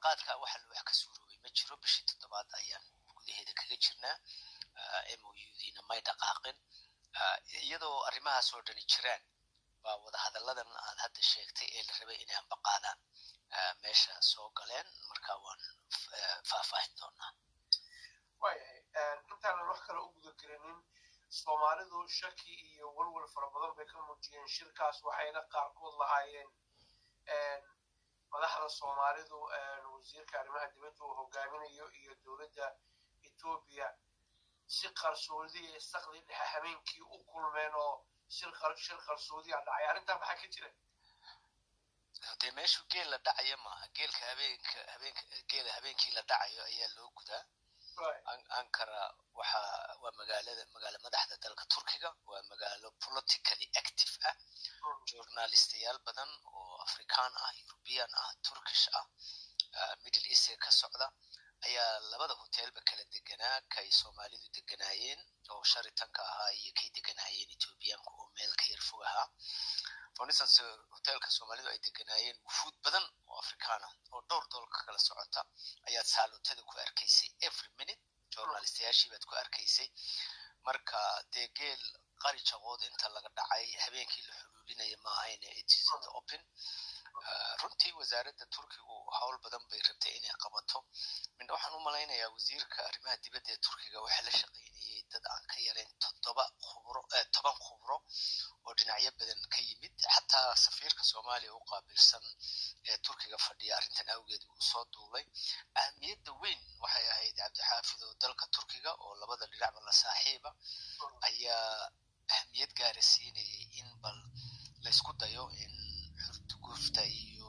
ambaqaadka waxa wax ka suuroobay ma jiro bishii toddobaad ayaan gudaheeda kaga jirnaa moudina may dhaqaaqin iyadoo arrimahaas oo dhani jiraan baa wadahadalladan aad hadda sheegtay ee la rabay inay ambaqaadaan meesha soo galeen marka waan faahfaahin doonaa waayahay intaanan wax kale u guda gelinin soomaalidu shaki iyo walwal fara badan bay ka muujiyeen shirkaas waxayna qaarkood lahaayeen madaxda soomaalidu wasiirka arrimaha dibadda uu hogaaminayo iyo dowladda etoobiya si qarsoodiya sakdi dhexe habeenkii u kulmeen oo shir qarsoodiya dhacay arrintaa maxaa ka jira dee meeshu geel la dhacaya maaha geelka habeenka habeenka geela habeenkii la dhacayo ayaa loo gudaa ankara waxa waa magaalada magaalo madaxda dalka turkiga waa magaalo politically active ah journalistayaal badan oo african ah european ah turkish ah middle eastka ka socda ayaa labada hotelba kala deganaa kay soomaalidu deganaayeen oo sharitanka ahaa iyo kay deganaayeen ethoobiyaanku oo meel ka yar fog ahaa for instance hotelka soomaalidu ay deganaayeen wufuud badan oo afrikaan ah oo dhowr doolka kala socota ayaad saalootada ku arkaysay every minute journalistayaashii baad ku arkaysay marka dee geel qari jaqood inta laga dhacay habeenkii la xuluulinaya ma ahayne it is in the open runtii wasaaradda turkigu howl badan bay rabtay inay qabato midna waxaan u malaynayaa wasiirka arrimaha dibadda ee turkiga waxaa la shaqaynayay dad aan ka yarayn toddoba khubro toban khubro oo dhinacyo badan ka yimid xataa safiirka soomaaliya u qaabilsan ee turkiga fadhiya arrintan awgeed uu soo duulay ahmiyadda weyn waxay ahayd cabdixaafid oo dalka turkiga oo labada dhinacba la saaxiiba ayaa ahmiyad gaara siinayay in bal laysku dayo in xurtugufta iyo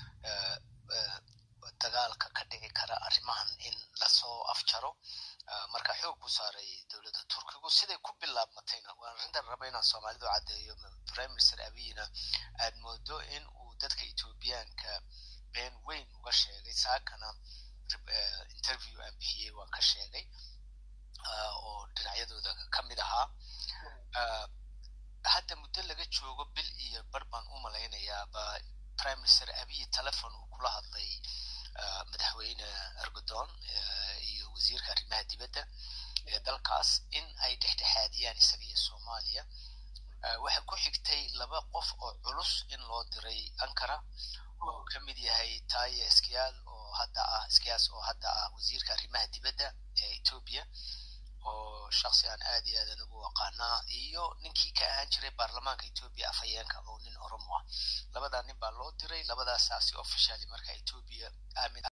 dagaalka ka dhici kara arrimahan in lasoo afjaro marka xoog buu saaray dowladda turkigu siday ku bilaabmatayna waan arrintan raba inaan soomaalidu caddeeyo prime minister abiyina aad moodo in uu dadka ethoobiyaanka been weyn uga sheegay saakana interview aan bixiyey waan ka sheegay oo dhinacyadooda ka mid ahaa hadda muddo laga joogo bil iyo bar baan u malaynayaa ba prime minister abiy telefon uu kula hadlay madaxweyne ergodon iyo wasiirka arrimaha dibadda ee dalkaas in ay dhexdhexaadiyaan isaga iyo soomaaliya waxa ku xigtay laba qof oo culus in loo diray ankara oo ka mid yahay taye skiyaal oo hadda ah skiyaas oo hadda ah wasiirka arrimaha dibadda ee etoobiya oo shaksi aan aad iyo aad anigu aqaanaa iyo ninkii ka ahaan jiray baarlamaanka etoobiya afhayeenka oo nin oromo ah labadaa nin baa loo diray labadaasaasi officially marka etoobiya aamin